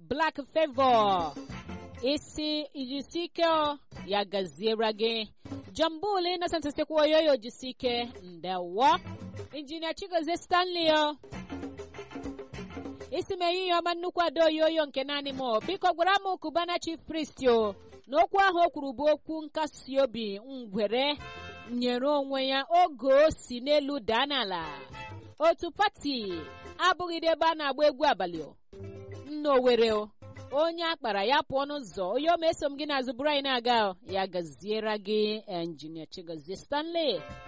Black Favor isi ijisi ike ya gaziere gị jambul innocent sikwa oyoyo jisi ike ndewo injinia chigozie stanley o isi m ehihie ọma nnukwu ada oyoyo nke naanị m biko gwara m kubana chief priest o na okwu ahụ o kwuru bụ okwu nkasi obi ngwere nyere onwe ya oge o si n'elu daa n'ala otu pati abụghị ebe a na-agba egwu abalị o nna owere o onye akpara ya pụọ n'ụzọ onye ọma eso m gị n'azụ bụrụ anyị na-aga ya gaziere gị injinia chigozie stanley